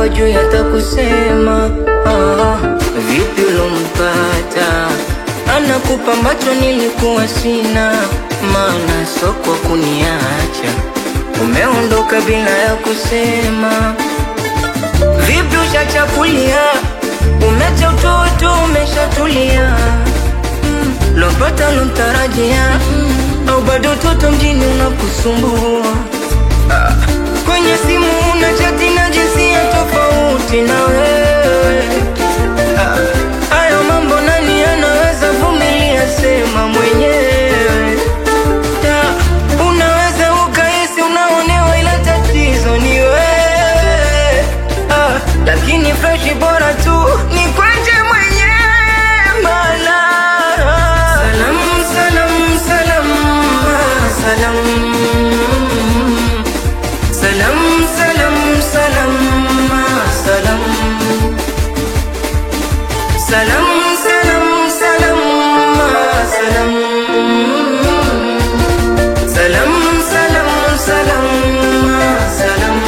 juu hata kusema ah, vipi ulompata anakupa ambacho nilikuwa sina, maana soko kuniacha umeondoka bila ya kusema. Vipi ushachakulia, umecha utoto, umeshatulia mm, lompata lomtarajia mm, au bado toto mjini unakusumbua ah, kwenye simu una chati na jinsia tofauti na wewe ah, hayo mambo nani anaweza vumilia? Sema mwenyewe Ta, unaweza ukahisi unaonewa, ila tatizo ni wewe ah, lakini freshi bora tu ni kwenje mwenyewe mala salam salam salam ah, salam salam salam salam ah, salam salam salam salam ah, salam salam salam salam ah, salam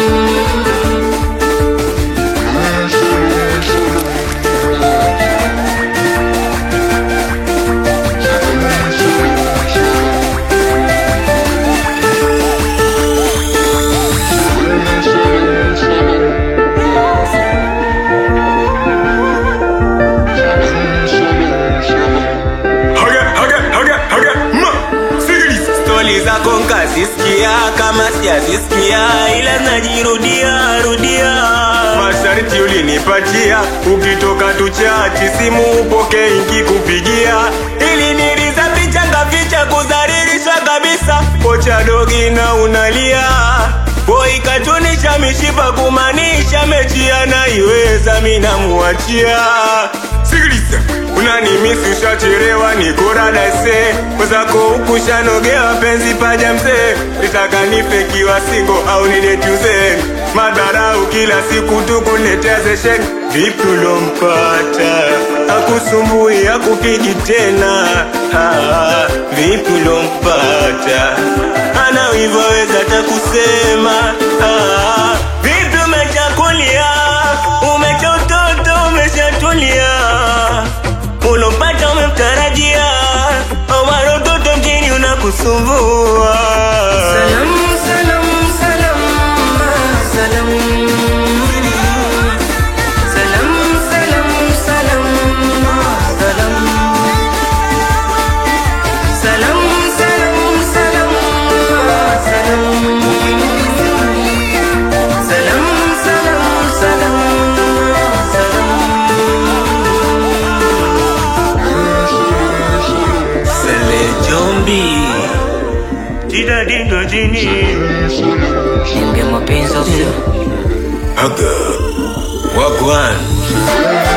Haga, haga, haga, haga, ma, sikiliza. Stori zako nkazisikia kama sijazisikia, ila najirudia rudia. Masharti ulinipatia ukitoka tuchachi, simu upoke nkikupigia, ili niliza picha ngaficha kudhalilisha kabisa, kocha dogi na unalia Boy katunisha mishipa kumaanisha mechi anaiweza mina muachia sikiliza. Unanimisi ushachelewa, niko radase mwenzako huku shanogewa, penzi paja mzee, nitaka nife kiwa singo au nidetuze madharau kila siku tukuletea session. Vipi ulompata akusumbui akupigi tena? Ah, vipi ulompata ana hivyo weza takusema ah, Vipi umechakulia, umecha utoto, umeshatulia, ulompata umemtarajia, au utoto mjini unakusumbua. Salam, salam, salam, ah, salam. Salam, salam, salam, ah, salam. Salam, salam, salam, ah, salam. Salam, salam, salam, ah, salam. Sele Jombi Tida dindo jini Niambie mapenzi au sio? Wagwan